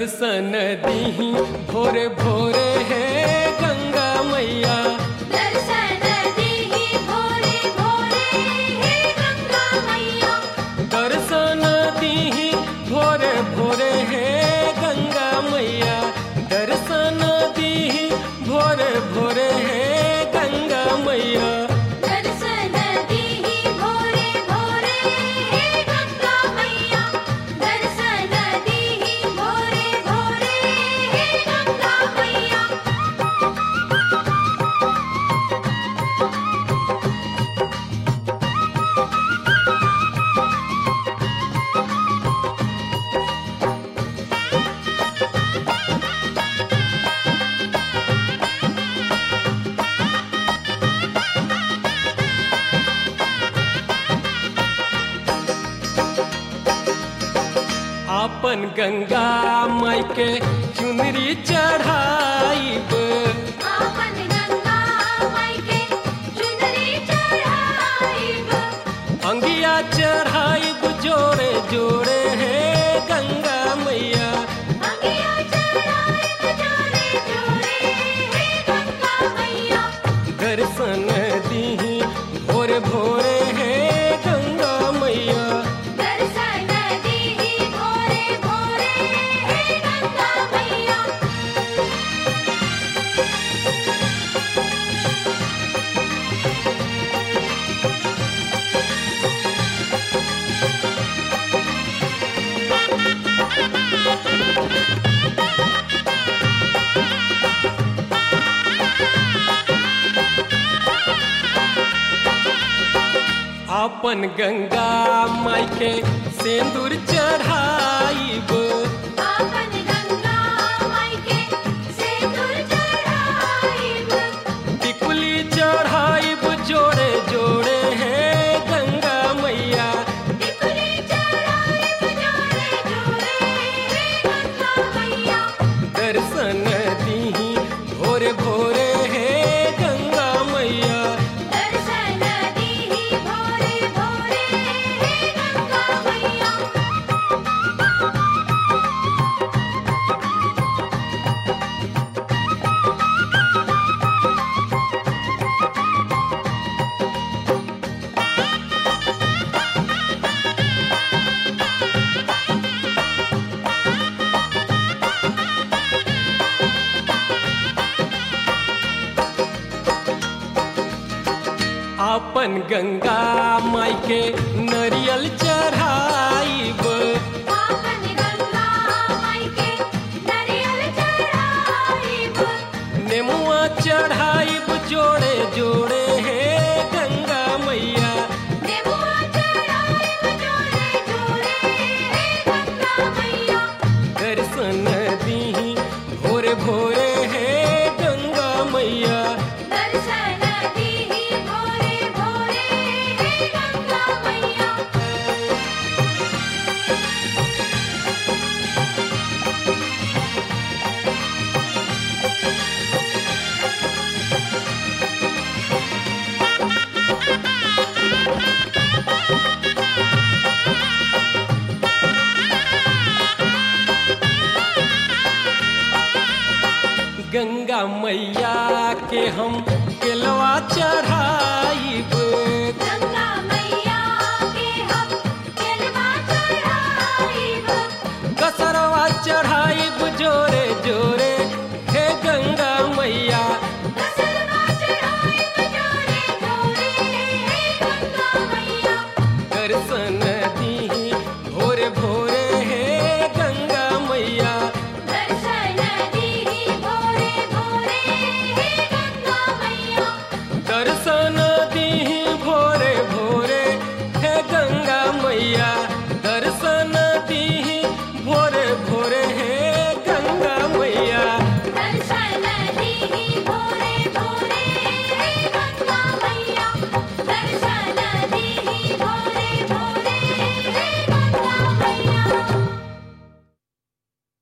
दर्शन दीही भोरे भोरे है गंगा मैया दर्शन दीहि भोरे भोरे हे गंगा मैया दर्शन दीही भोरे भोरे है गंगा मैया दर्शन दीही भोरे भोरे है गंगा मैया दर्शन दीहि भोरे भोरे हे गंगा मैया दर्शन दीहि भोरे भोरे हे गंगा मैया आपन गंगा माई के चुनरी चढ़ाईब आपन गंगा माई के चुनरी चढ़ाईब अंगिया चढ़ाईब जोड़े जोड़े है गंगा मैया अंगिया चढ़ाईब जोड़े जोड़े हे गंगा मैया दर्शन दीही भोरे भोरे है गंगा मैया दर्शन दीहि भोरे भोरे हे गंगा मैया आपन गंगा माई के सिंदूर चढ़ाईब आपन गंगा माई के सिंदूर चढ़ाईब टिकुली चढ़ाईब जोड़े जोड़े है गंगा मैया टिकुली चढ़ाईब जोड़े जोड़े हे गंगा मैया दर्शन दीही भोरे भोरे है गंगा मैया दर्शन दीहि भोरे भोरे हे गंगा मैया आपन गंगा माई के नरियल चढ़ाईब आपन गंगा माई के नरियल चढ़ाईब नेमुआ चढ़ाईब जोड़े जोड़े है गंगा मैया नेबुआ चढ़ाईब जोड़े जोड़े हे गंगा मैया दर्शन दीही भोरे भोरे है गंगा मैया दर्शन दीहि भोरे भोरे हे गंगा मैया गंगा मैया के हम केलवा चढ़ाईब